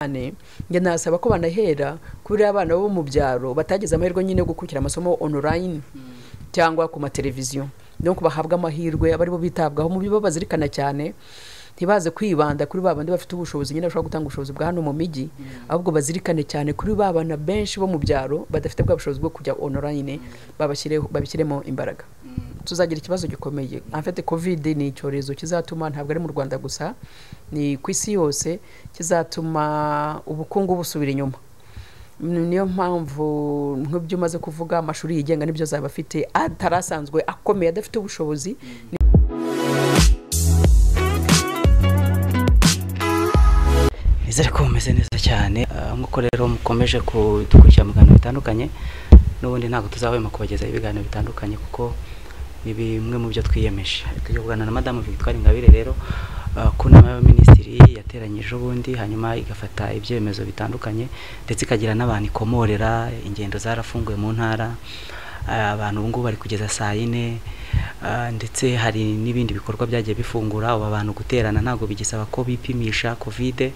cyane njye nasaba ko banahera kubera abana bo mu byaro batagize amahirwe nyine yo gukurikira amasomo online cyangwa ku mateleviziyo no bahabwa amahirwe aba aribo bitabwaho mu byo babazirikana cyane ntibaze kwibanda kuri ba bandi bafite ubushobozi nyine bashobora gutanga ubushobozi bwa hano mu mijyi ahubwo bazirikane cyane kuri ba bana benshi bo mu byaro badafite bwa bushobozi bwo kujya online babashyireho- babishyiremo imbaraga tuzagira ikibazo gikomeye afite covid ni icyorezo kizatuma ntabwo ari mu rwanda gusa ni ku isi yose kizatuma ubukungu busubira inyuma Mm, niyo mpamvu nk'ibyo umaze kuvuga amashuri yigenga n'ibyo azaba afite atari asanzwe akomeye adafite ubushobozi nizere ko mumeze neza cyane Ah, nk'uko rero mukomeje kudukurikira mu biganiro bitandukanye n'ubundi ntabwo tuzahwema kubagezaho ibiganiro bitandukanye kuko ni bimwe mu byo twiyemeje tujya kuganira na madamu victoire ingabire rero ah, ku nama y'abaminisitiri yateranyije ubundi hanyuma igafata ibyemezo bitandukanye ndetse ikagira n'abantu ikomorera ingendo zarafunguwe mu ntara Ah, abantu ubu ngubu bari kugeza saa yine ah, ndetse hari n'ibindi bikorwa byagiye bifungura ubu abantu guterana ntabwo bigisaba ko bipimisha kovide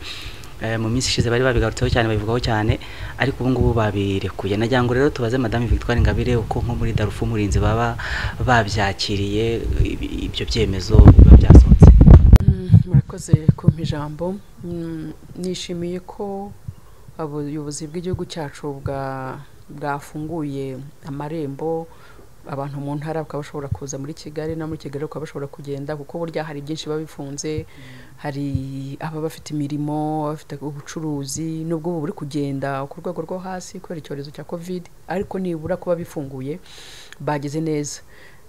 Eh, mu minsi ishize bari babigarutseho cyane babivugaho cyane ariko ubu ngubu babirekuye nagira ngo rero tubaze madame victoire ingabire uko nko muri darufu murinzi baba babyakiriye ibi- ibyo byemezo biba byasohotse Mm, murakoze kumpa ijambo Mm, nishimiye ko ubuyobozi bw'igihugu cyacu bwa- bwafunguye amarembo abantu mu ntara bakaba bashobora kuza muri kigali no muri kigali bakaba bashobora kugenda kuko burya hari byinshi biba bifunze hari ababa bafite imirimo abafite ubucuruzi n'ubwo ubu buri kugenda ku rwego rwo hasi kubera icyorezo cya covid ariko nibura kuba bifunguye bagize neza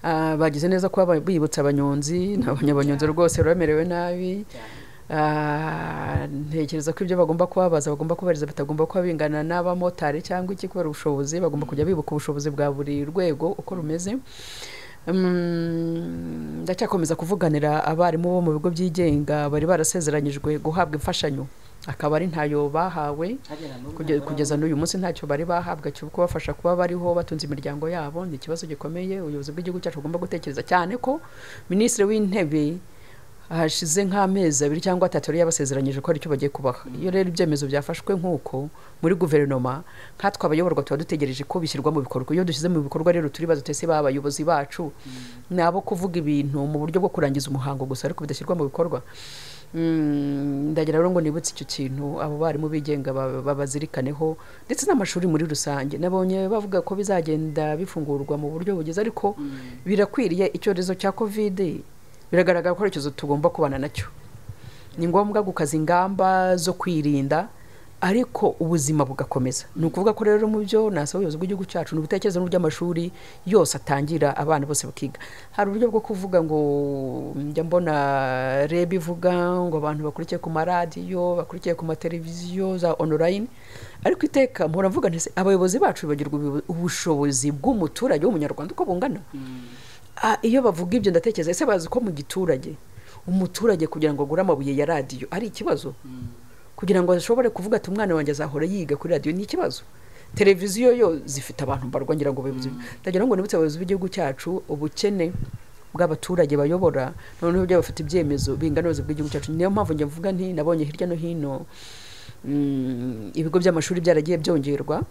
Ah, bagize neza kuba ba- bibutsa abanyonzi abanyabanyonzi rwose bamerewe nabi Ah, ntekereza ko ibyo bagomba kubabaza bagomba kubariza batagomba kuba bingana n'abamotari cyangwa iki kubera ubushobozi bagomba kujya bibuka ubushobozi bwa buri rwego uko rumeze Mm, ndacyakomeza kuvuganira abarimu bo mu bigo byigenga bari barasezeranyijwe guhabwa imfashanyo akaba ari ntayo bahawe Kuge- kugeza n'uyu munsi ntacyo bari bahabwa cyo kubafasha kuba bariho batunze imiryango yabo ni ikibazo gikomeye ubuyobozi bw'igihugu cyacu bugomba gutekereza cyane ko minisitiri w'intebe hashize nk'amezi abiri cyangwa atatu yari yabasezeranyije ko hari icyo bagiye kubaha iyo rero ibyemezo byafashwe nk'uko muri guverinoma nkatwe abayoborwa tuba dutegereje ko bishyirwa mu bikorwa iyo dushyize mu bikorwa rero turibaza tutese ba bayobozi bacu ni abo kuvuga ibintu mu buryo bwo kurangiza umuhango gusa ariko bidashyirwa mu bikorwa Mm, ndagira rero ngo nibutse icyo kintu abo barimu bigenga ba- babazirikaneho ndetse n'amashuri muri rusange nabonye bavuga ko bizagenda bifungurwa mu buryo bugeze ariko birakwiriye icyorezo cya covid biragaragara ko ari icyorezo tugomba kubana nacyo ni ngombwa gukaza ingamba zo kwirinda ariko ubuzima bugakomeza ni ukuvuga ko rero mu byo nasaba ubuyobozi bw'igihugu cyacu ni ubutekerezo n'uby'amashuri yose atangira abana bose bakiga hari uburyo bwo kuvuga ngo njya mbona reba ivuga ngo abantu bakurikiye ku maradiyo bakurikiye ku mateleviziyo za online ariko iteka mpora mvuga nti se abayobozi bacu bibagirwa ubuyobo- ubushobozi bw'umuturage w'umunyarwanda uko bungana Ah, iyo bavuga ibyo ndatekereza ese bazi ko mu giturage umuturage kugira ngo agure amabuye ya radiyo ari ikibazo kugira ngo ashobore kuvuga ati umwana wanjye azahora yiga kuri radiyo ni ikibazo televiziyo yo zifite abantu mbarwa ngira ngo abayobozi ndagira ngo nibutse abayobozi b'igihugu cyacu ubukene bw'abaturage bayobora noneho ibyo bafite ibyemezo bingana n'ubuyobozi bw'igihugu cyacu niyo mpamvu njya mvuga nti nabonye hirya no hino mm, ibigo by'amashuri byaragiye byongerwa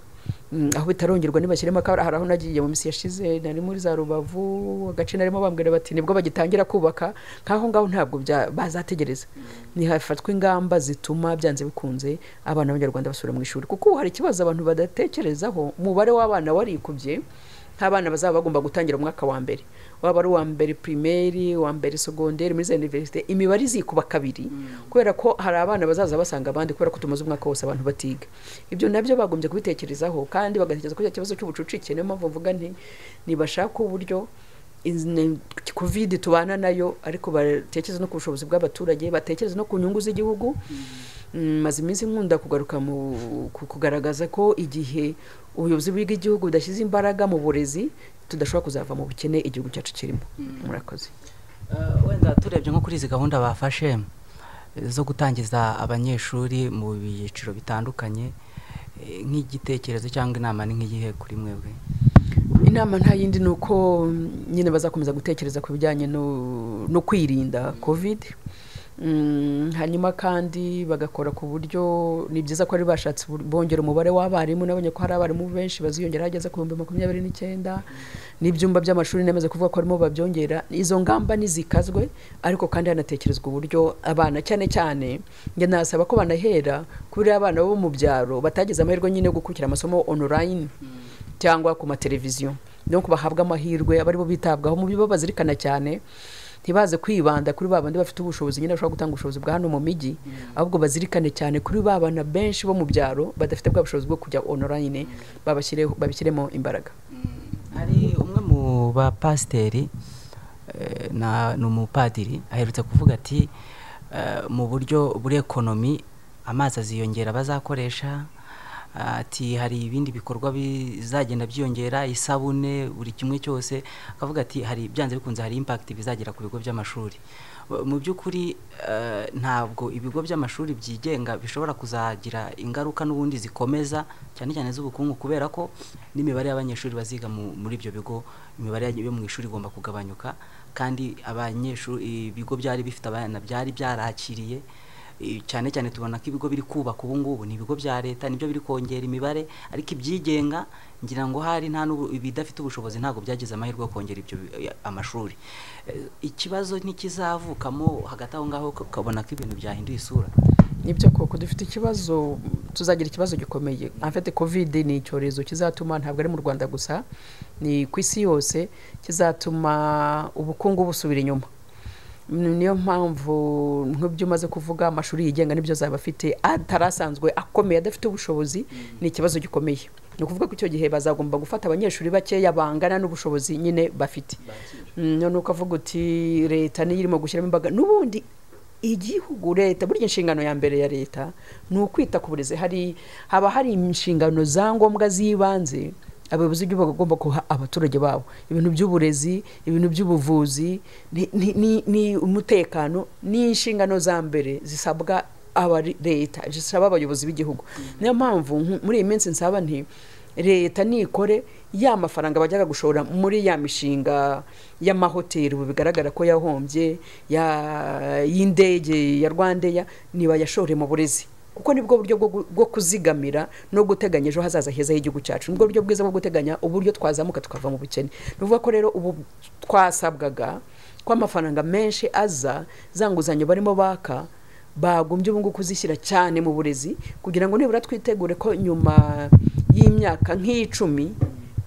Mm, aho bitarongerwa ntibashyiremo akabara hari aho nagiye mu minsi yashize nari muri za rubavu agace narimo bambwira bati nibwo bagitangira kubaka nk'aho ngaho ntabwo bya- bazategereza ntihafatwa ingamba zituma byanze bikunze abana b'abanyarwanda basubira mu ishuri kuko ubu hari ikibazo abantu badatekerezaho umubare w'abana warikubye nk'abana bazaba bagomba gutangira umwaka wa mbere waba ari uwa mbere primeri uwa mbere segonderi muri za universite imibare izikuba kabiri kubera ko hari abana bazaza basanga abandi kubera ko tumaze umwaka wose abantu batiga ibyo nabyo bagombye kubitekerezaho kandi bagatekereza ko icyo kibazo cy'ubucucike niyo mpamvu mvuga nti nibashaka uburyo covid tubana nayo ariko batekereza no ku bushobozi bw'abaturage batekereza no ku nyungu z'igihugu Mm, maze iminsi nkunda kugaruka mu ku- kugaragaza ko igihe ubuyobozi bw'igihugu budashyize imbaraga mu burezi tudashobora kuzava mu bukene igihugu cyacu kirimo murakoze Eh, wenda turebye nko kuri izi gahunda bafashe eh, zo gutangiza abanyeshuri mu byiciro bitandukanye eh, nk'igitekerezo cyangwa inama ni nk'iyihe kuri mwebwe inama nta yindi ni uko mm, nyine bazakomeza gutekereza ku bijyanye no, no kwirinda covid Mm, hanyuma kandi bagakora ku buryo ni byiza ko ari bashatse ubur- bongera umubare w'abarimu nabonye ko hari abarimu benshi baziyongera ageze ku bihumbi makumyabiri n'icyenda n'ibyumba by'amashuri namaze kuvuga ko harimo babyongera izo ngamba nizikazwe ariko kandi hanatekerezwa uburyo abana cyane cyane njye nasaba ko banahera kuri abana bo mu byaro batagize amahirwe nyine yo gukurikira amasomo online cyangwa ku mateleviziyo no bahabwa amahirwe abaribo bitabwaho mu byo bazirikana cyane ntibaze kwibanda kuri ba bandi bafite ubushobozi nyine bashobora gutanga ubushobozi bwa hano mu mijyi ahubwo bazirikane cyane kuri ba bana benshi bo mu byaro badafite bwa bushobozi bwo kujya online babashyire- babishyiremo imbaraga hari umwe mu bapasiteri eh, na- ni umupadiri aherutse kuvuga ati eh, mu buryo buri ekonomi amazi aziyongera bazakoresha ati hari ibindi bikorwa bizagenda byiyongera isabune buri kimwe cyose akavuga ati hari byanze bikunze hari impact bizagira ku bigo by'amashuri Ba- mu by'ukuri eh, ntabwo ibigo by'amashuri byigenga bishobora kuzagira ingaruka n'ubundi zikomeza cyane cyane z'ubukungu kubera ko n'imibare y'abanyeshuri baziga mu- muri ibyo bigo imibare yo mu ishuri igomba kugabanyuka kandi abanyeshuri ibigo byari bifite abana byari byarakiriye Eh, cyane cyane tubona ko ibigo biri kubaka ubu ngubu ni ibigo bya leta nibyo biri kongera imibare ariko ibyigenga ngira ngo hari nta n'ubu- ibidafite ubushobozi ntabwo byagize amahirwe yo kongera ibyo bi- eh, amashuri Eh, ikibazo ntikizavukamo hagati aho ngaho uka- ukabona ko ibintu byahinduye isura nibyo koko dufite ikibazo tuzagira ikibazo gikomeye afite covid ni icyorezo kizatuma ntabwo ari mu rwanda gusa ni ku isi yose kizatuma ubukungu busubira inyuma Mm, niyo mpamvu nk'ibyo umaze kuvuga amashuri yigenga nibyo azaba afite atari asanzwe akomeye adafite ubushobozi ni ikibazo gikomeye ni ukuvuga ko icyo gihe bazagomba gufata abanyeshuri bakeya bangana n'ubushobozi nyine bafite Mm, none ukavuga uti leta niyo irimo gushyiramo imbaraga n'ubundi igihugu leta burya inshingano ya mbere ya leta ni ukwita ku burezi hari haba hari inshingano za ngombwa z'ibanze abayobozi b'igihugu bagomba guha abaturage babo ibintu by'uburezi ibintu by'ubuvuzi ni- ni- ni- ni umutekano ni inshingano za mbere zisabwa aba leta zisaba abayobozi b'igihugu niyo mpamvu nk- muri iyi minsi nsaba nti leta nikore ya mafaranga bajyaga gushora muri ya mishinga y'amahoteli ubu bigaragara ko yahombye ya- y'indege ya rwandeya nibayashore mu burezi kuko nibwo buryo bwo gu- bwo kuzigamira no guteganya ejo hazaza heza h'igihugu cyacu nibwo buryo bwiza bwo guteganya uburyo twazamuka tukava mu bukene ni ukuvuga ko rero ubu twasabwaga ko amafaranga menshi aza za nguzanyo barimo baka bagombye ubu ngubu kuzishyira cyane mu burezi kugira ngo nibura twitegure ko nyuma y'imyaka nk'icumi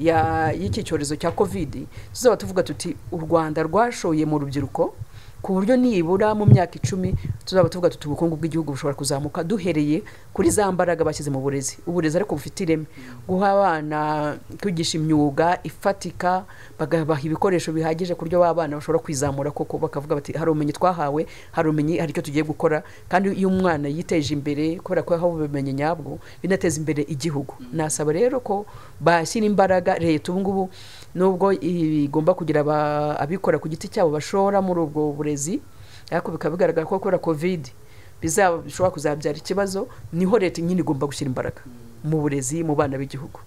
ya- y'iki cyorezo cya kovidi tuzaba tuvuga tuti u rwanda rwashoye mu rubyiruko ku buryo nibura mu myaka icumi tuzaba tuvuga tuti ubukungu bw'igihugu bushobora kuzamuka duhereye kuri za mbaraga bashyize mu burezi uburezi ariko bufite ireme guha abana kwigisha imyuga ifatika bagabaha ibikoresho bihagije ku buryo ba bana bashobora kwizamura koko bakavuga bati hari ubumenyi twahawe hari ubumenyi hari icyo tugiye gukora kandi iyo umwana yiteje imbere kubera ko yahawe ubumenyi nyabwo binateza imbere igihugu nasaba rero ko bashyira imbaraga leta ubu ngubu nubwo igomba kugira aba- abikora ku giti cyabo bashora muri ubwo burezi ariko bikaba bigaragara ko kubera covid bizaba bishobora kuzabyara ikibazo niho leta nyine igomba gushyira imbaraga mu burezi mu bana b'igihugu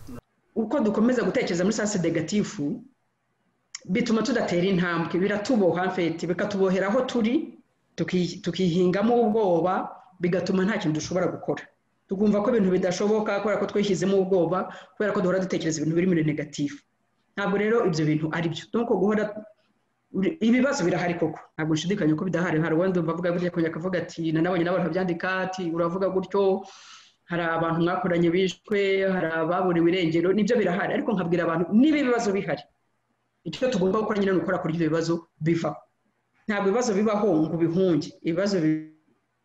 uko dukomeza gutekereza muri sase degatifu bituma tudatera intambwe biratuboha mfete bikatubohera aho turi tuki- tukihingamo ubwoba bigatuma nta kintu dushobora gukora tukumva ko ibintu bidashoboka kubera ko twishyizemo ubwoba kubera ko duhora dutekereza ibintu biri muri negatifu ntabwo rero ibyo bintu ari byo nuko guhora uri- ibibazo birahari koko ntabwo nshidikanya ko bidahari hari uwandi wumva avuga gutya akongera akavuga ati nanabonye n'abantu babyandika ati uravuga gutyo hari abantu mwakoranye bishwe hari ababuriwe irengero nibyo birahari ariko nkabwira abantu niba ibibazo bihari icyo tugomba gukora nyine ni ukora kuri ibyo bibazo bivaho ntabwo ibibazo bibaho ngo ubihunge ibibazo bi-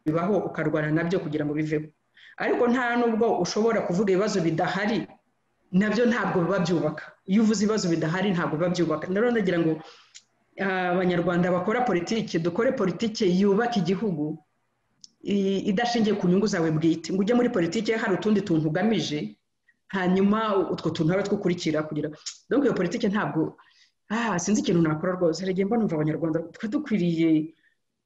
bibaho ukarwana nabyo kugira ngo biveho ariko nta nubwo ushobora kuvuga ibibazo bidahari nabyo ntabwo biba byubaka iyo uvuze ibibazo bidahari ntabwo biba byubaka rero ndagira ngo ah, abanyarwanda bakora politiki dukore politiki yubaka igihugu i- idashingiye ku nyungu zawe bwite ngo ujye muri politiki hari utundi tuntu ugamije hanyuma utwo tuntu habe twukurikira kugira donc iyo politiki ntabwo ah sinzi ikintu nakora rwose hari igihe mba numva abanyarwanda twe dukwiriye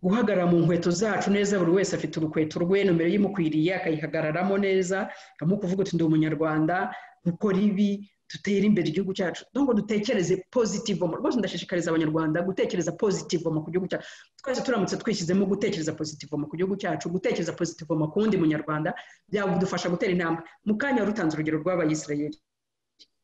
guhagarara mu nkweto zacu neza buri wese afite urukweto rwe nomero imukwiriye akayihagararamo neza nkamukuvuga uti ndi umunyarwanda nkukora ibi dutere imbere igihugu cyacu ngo dutekereze pozitivomo rwose ndashishikariza abanyarwanda gutekereza pozitivomo ku gihugu cyacu twese turamutse twishyizemo gutekereza pozitivomo ku gihugu cyacu gutekereza pozitivomo ku wundi munyarwanda byadufasha gutera intambwe mu kanya rutanze urugero rw'abayisirayeri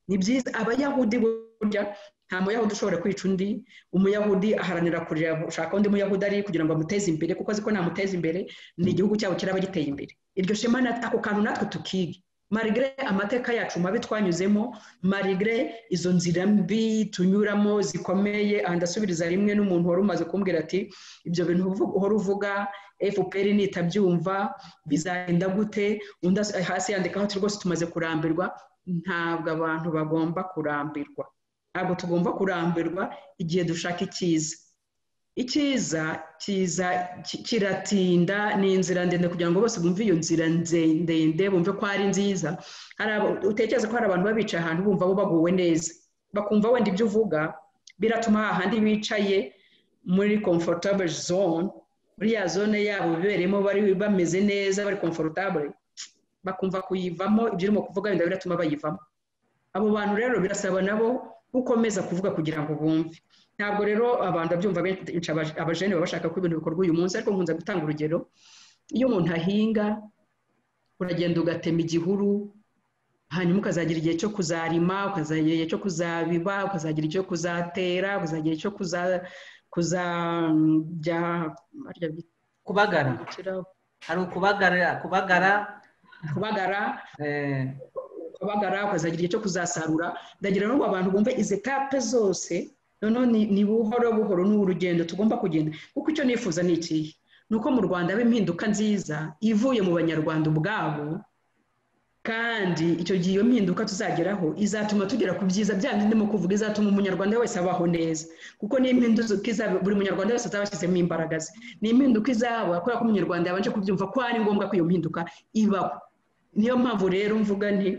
ni byiza abayahudi burya nta muyahudi ushobora kwica undi umuyahudi aharanira kurira gushaka undi muyahudi ari kugira ngo amuteze imbere kuko azi ko namuteza imbere ni igihugu cyabo kiraba giteye imbere iryo shema ako kantu natwe tukige marigre amateka yacu mabi twanyuzemo marigre izo nzira mbi tunyuramo zikomeye ndasubiriza rimwe n'umuntu wari umaze kumbwira ati ibyo bintu uhora uvuga fpr nitabyumva bizagenda gute undi hasi yandikaho ati rwose tumaze kurambirwa ntabwo abantu bagomba kurambirwa ntabwo tugomba kurambirwa igihe dushaka icyiza icyiza cyiza kiratinda ni inzira ndende kugira ngo bose bumve iyo nzira ndende bumve ko ari nziza utekereza ko hari abantu baba bicaye ahantu bumva bo baguwe neza bakumva wenda ibyo uvuga biratuma hahandi bicaye muri comfortable zone uriya zone yabo bibereyemo bari bameze neza bari comfortable bakumva kuyivamo ibyo urimo kuvuga wenda biratuma bayivamo abo bantu rero birasaba nabo gukomeza kuvuga kugira ngo bumve ntabwo rero abantu babyumva benshi abajene baba bashaka ko ibintu bikorwa uyu munsi ariko nkunze gutanga urugero iyo umuntu ahinga uragenda ugatema igihuru hanyuma ukazagira igihe cyo kuzarima ukazagira igihe cyo kuzabiba ukazagira igihe cyo kuzatera ukazagira igihe cyo kuzajya kubagara hari ukubagara kubagara kubagara kubagara ukazagira igihe cyo kuzasarura ndagira ngo abantu bumve izi etape zose noneho ni buhoro buhoro ni urugendo tugomba kugenda kuko icyo nifuza ni ikihe ni uko mu rwanda haba impinduka nziza ivuye mu banyarwanda ubwabo kandi icyo gihe iyo mpinduka tuzageraho izatuma tugera ku byiza bya ndimo kuvuga izatuma umunyarwanda wese abaho neza kuko ni impinduka izaba buri munyarwanda wese azaba ashyizemo imbaraga ze ni impinduka izaba kubera ko umunyarwanda yabanje kubyumva ko ari ngombwa ko iyo mpinduka ibaho niyo mpamvu rero mvuga nti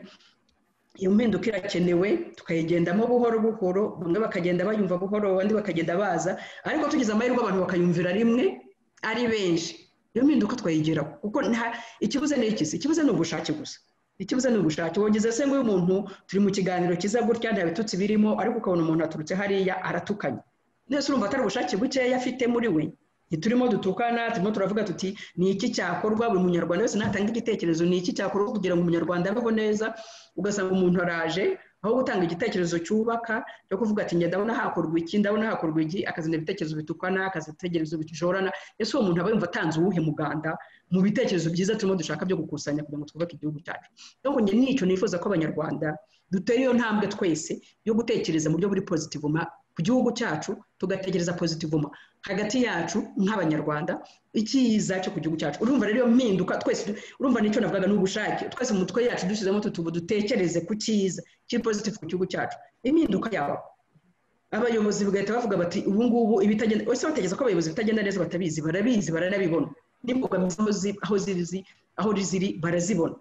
iyo mpinduka irakenewe tukayigendamo buhoro buhoro bamwe bakagenda bayumva buhoro abandi bakagenda baza ariko tugize amahirwe abantu bakayumvira rimwe ari benshi iyo mpinduka twayigeraho kuko ikibuze ni ikisi ikibuze ni ubushake gusa ikibuze ni ubushake wogeze se ngo umuntu turi mu kiganiro cyiza gutya nta bitutsi birimo ariko ukabona umuntu aturutse hariya aratukanye nese urumva atari ubushake bukeya afite muri we ntiturimo dutukana turimo turavuga tuti ni iki cyakorwa buri munyarwanda wese natanga igitekerezo ni iki cyakorwa kugira ngo umunyarwanda abeho neza ugasanga umuntu araje aho gutanga igitekerezo cyubaka cyo kuvuga ati ndabona hakorwa iki ndabona hakorwa iki akazana ibitekerezo bitukana akazana ibitekerezo bijorana ese uwo muntu aba yumva atanze uwuhe muganda mu bitekerezo byiza turimo dushaka byo gukusanya kugira ngo twubake igihugu cyacu ntabwo njye nicyo nifuza ko abanyarwanda dutera iyo ntambwe twese yo gutekereza mu buryo buri pozitivu ku gihugu cyacu tugatekereza pozitivuma hagati yacu nk'abanyarwanda icyiza cyo ku gihugu cyacu urumva rero iyo mpinduka twese urumva nicyo navugaga ni ubushake twese mu mutwe yacu dushyizemo tutubu dutekereze ku cyiza kiri pozitivu ku gihugu cyacu impinduka yawe abayobozi bagahita bavuga bati ubu ngubu ibitagenda ese batekereza ko abayobozi bitagenda neza batabizi barabizi baranabibona n'imbogamizi aho ziri aho ziri barazibona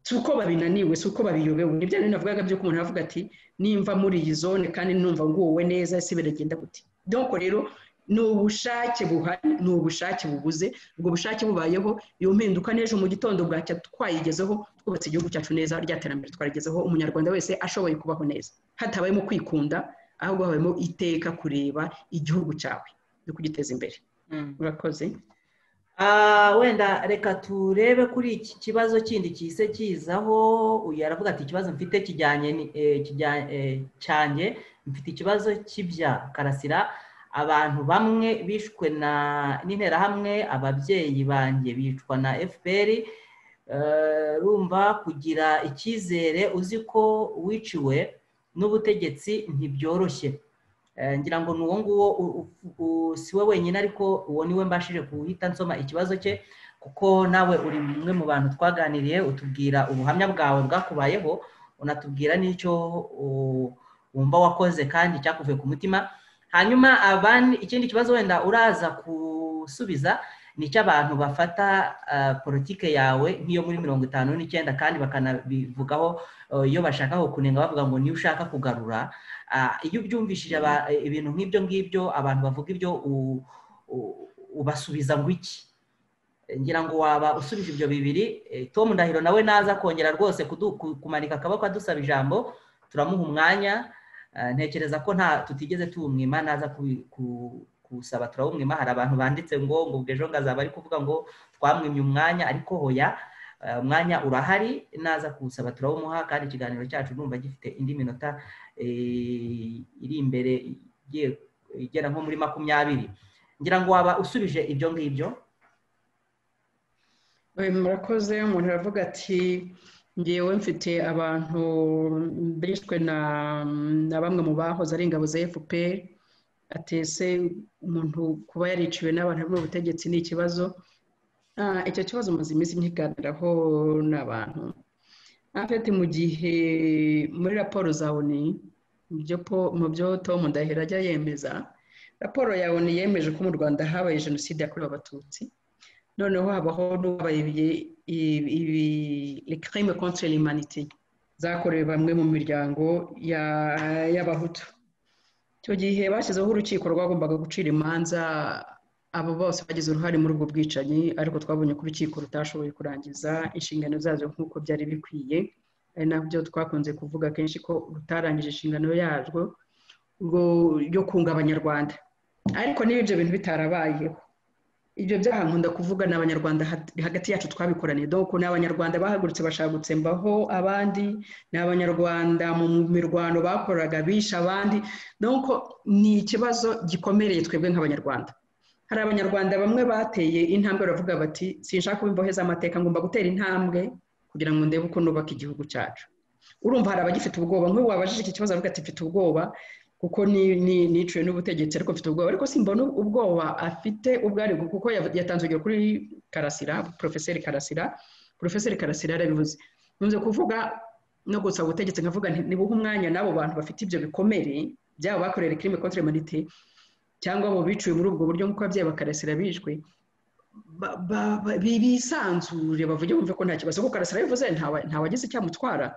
si uko babinaniwe si uko babiyobewe ni bya bintu navugaga by'uko umuntu avuga ati nimva muri iyi zone kandi numva nguwe neza ese biragenda gute doko rero ni ubushake buhari ni ubushake bubuze ubwo bushake bubayeho iyo mpinduka n'ejo mu gitondo bwacya twayigezeho twubatse igihugu cyacu neza rya terambere twarigezeho umunyarwanda wese ashoboye kubaho neza hatabayemo kwikunda ahubwo habayemo iteka kureba igihugu cyawe no kugiteza imbere urakoze wenda reka turebe kuri iki kibazo kindi kihise kizaho uyu aravuga ati ikibazo mfite kijyanye cyanjye mfite ikibazo cy'ibya karasira abantu bamwe bishwe n'interahamwe ababyeyi banjye bicwa na fpr rumva kugira icyizere uzi ko wiciwe n'ubutegetsi ntibyoroshye ngira ngo ni uwo nguwo si we wenyine ariko uwo niwe mbashije kuhita nsoma ikibazo cye kuko nawe uri umwe mu bantu twaganiriye utubwira ubuhamya bwawe bwakubayeho unatubwira n'icyo wumva wakoze kandi cyakuvuye ku mutima hanyuma abandi ikindi kibazo wenda uraza gusubiza ni icy'abantu bafata politike yawe nk'iyo muri mirongo itanu n'icyenda kandi bakanabivugaho iyo bashaka kunenga bavuga ngo niyo ushaka kugarura iyo ubyumvishije ibintu nk'ibyo ngibyo abantu bavuga ibyo ubasubiza ngo iki ngira ngo waba usubije ibyo bibiri tom ndahiro nawe naza kongera rwose kumanika akaboko adusaba ijambo turamuha umwanya ntekereza ko nta tutigeze tuwumwima naza kuwusaba turawumwima hari abantu banditse ngo ngo ejo ngazaba ari kuvuga ngo twamwimye umwanya ariko hoya umwanya urahari naza kuwusaba turawumuha kandi ikiganiro cyacu numva gifite indi minota iri imbere igera nko muri makumyabiri ngira ngo waba usubije ibyo ngibyo murakoze umuntu aravuga ati ngewe mfite abantu bishwe na bamwe mu bahoze ari ingabo za fpr atese umuntu kuba yariciwe n'abantu bari mu butegetsi ni ikibazo icyo kibazo maze iminsi myiganiraho n'abantu afite mu gihe muri raporo za oni mu byo Tom Ndahiro ajya yemeza raporo ya oni yemeje ko mu rwanda habaye jenoside yakorewe abatutsi noneho habaho n'uwabaye ibikarime kontire rimaniti zakorewe bamwe mu miryango y'abahutu icyo gihe bashyizeho urukiko rwagombaga gucira imanza abo bose bagize uruhare muri ubwo bwicanyi ariko twabonye ko urukiko rutashoboye kurangiza inshingano zazo nk'uko byari bikwiye ari nabyo twakunze kuvuga kenshi ko rutarangije inshingano yarwo yo kunga abanyarwanda ariko niba ibyo bintu bitarabayeho ibyo byaha nkunda kuvuga ni abanyarwanda hagati yacu twabikoraniye doko ni abanyarwanda bahagurutse bashaka gutsembaho abandi ni abanyarwanda mu mirwano bakoraga bisha abandi doko ni ikibazo gikomereye twebwe nk'abanyarwanda hari abanyarwanda bamwe bateye intambwe baravuga bati sinshaka imbohe z'amateka ngomba gutera intambwe kugira ngo ndebe uko nubaka igihugu cyacu urumva hari abagifite ubwoba nk'ubu wabajije iki kibazo avuga ati mfite ubwoba kuko niciwe n'ubutegetsi ariko mfite ubwoba ariko simbona ubwoba afite ubwo ari kuko yatanze urugero kuri karasira porofeseri karasira porofeseri karasira yarabivuze nkunze kuvuga no gusaba ubutegetsi nkavuga ntibuhe umwanya n'abo bantu bafite ibyo bikomere byaba bakorera kirime kontire manite cyangwa abo biciwe muri ubwo buryo nk'uko ababyeyi bakarasira bishwe bisanzure bavuge bumve ko nta kibazo kuko karasira bivuze ntawagize icyamutwara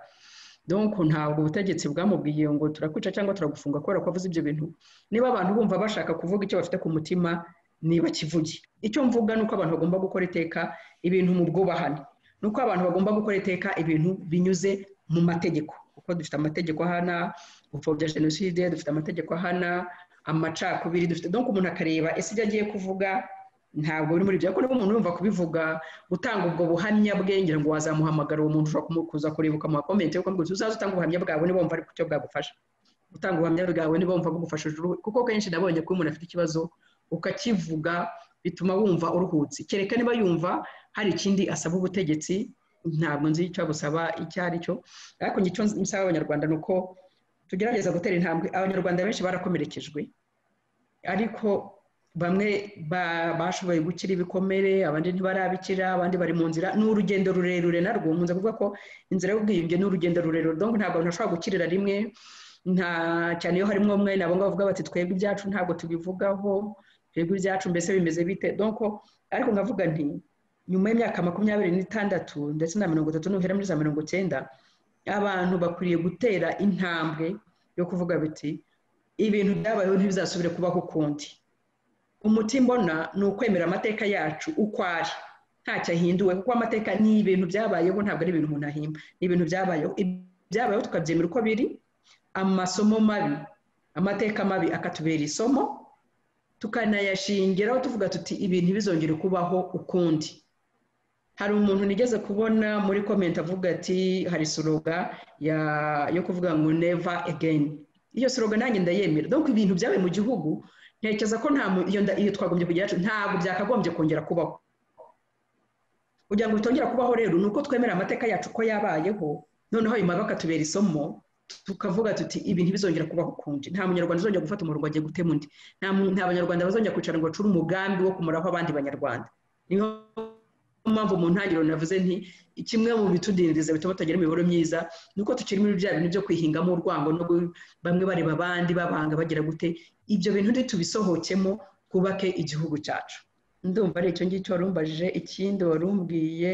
donko ntabwo ubutegetsi bwamubwiye ngo turakwica cyangwa turagufunga kubera ko avuze ibyo bintu niba abantu bumva bashaka kuvuga icyo bafite ku mutima niba kivuge icyo mvuga ni uko abantu bagomba gukora iteka ibintu mu bwubahane ni uko abantu bagomba gukora iteka ibintu binyuze mu mategeko kuko dufite amategeko ahana gupfobya jenoside dufite amategeko ahana amacakubiri dufite donko umuntu akareba ese ibyo agiye kuvuga ntabwo biri muri ibyo ariko niba umuntu yumva kubivuga gutanga ubwo buhamya bwe ngira ngo wazamuhamagara uwo muntu ushobora kuza kureba ukamuha komenti yo kumubwira uzaze utanga ubuhamya bwawe niba wumva ari cyo bwagufasha gutanga ubuhamya bwawe niba wumva bugufashije uruhu kuko kenshi nabonye ko umuntu afite ikibazo ukakivuga bituma wumva uruhutse kereka niba yumva hari ikindi asaba ubutegetsi ntabwo nzi icyo gusaba icyo ari cyo ariko icyo nsaba abanyarwanda ni uko tugerageza gutera intambwe abanyarwanda benshi barakomerekejwe ariko bamwe bashoboye gukira ibikomere abandi ntibarabikira abandi bari mu nzira ni urugendo rurerure narwo nkunze kuvuga ko inzira y'ubwiyunge ni urugendo rurerure donko ntabwo abantu bashobora gukirira rimwe nta cyane iyo harimo umwe nabo ngabo bavuga bati twebwe ibyacu ntabwo tubivugaho twebwe ibyacu mbese bimeze bite donko ariko nkavuga nti nyuma y'imyaka makumyabiri n'itandatu ndetse na mirongo itatu n'uhera muri za mirongo icyenda abantu bakwiriye gutera intambwe yo kuvuga biti ibintu byabayeho ntibizasubire kubaho ukundi umuti mbona ni ukwemera amateka yacu uko ari ntacyo ahinduwe kuko amateka ni ibintu byabayeho ntabwo ari ibintu umuntu ahimba ni ibintu byabayeho byabayeho tukabyemera uko biri amasomo mabi amateka mabi akatubera isomo tukanayashingiraho tuvuga tuti ibintu ntibizongere kubaho ukundi hari umuntu nigeze kubona muri komenti avuga ati hari soroga yo kuvuga ngo neva egeni iyo soroga nanjye ndayemera dore ko ibintu byabaye mu gihugu ntekereza ko nta iyo twagombye kugira ntabwo byakagombye kongera kubaho kugira ngo bitongera kubaho rero ni uko twemera amateka yacu ko yabayeho noneho ayo mabi akatubera isomo tukavuga tuti ibi ntibizongera kubaho ukundi nta munyarwanda uzongera gufata umurongo agiye gutema undi nta banyarwanda bazongera kwicara ngo bacure umugambi wo kumuraho abandi banyarwanda niyo mpamvu mu ntangiriro navuze nti kimwe mu bitudindiza bituma tutagira imibereho myiza ni uko tukiri muri bya bintu byo kwihingamo urwango no bamwe bareba abandi babanga bagira gute ibyo bintu ntitubisohokemo twubake igihugu cyacu ndumva ari icyo ngicyo warumbajije ikindi warumbwiye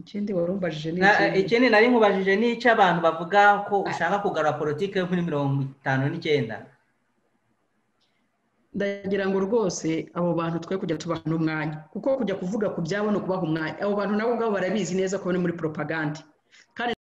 ikindi warumbajije ni ikindi nari nkubajije ni icy'abantu bavuga ko ushaka kugarura politiki yo muri mirongo itanu n'icyenda ndagira ngo rwose abo bantu twe kujya tubaha n'umwanya kuko kujya kuvuga ku byabo ni ukubaha umwanya abo bantu nabo ubwabo barabizi neza ko bari muri poropagande kandi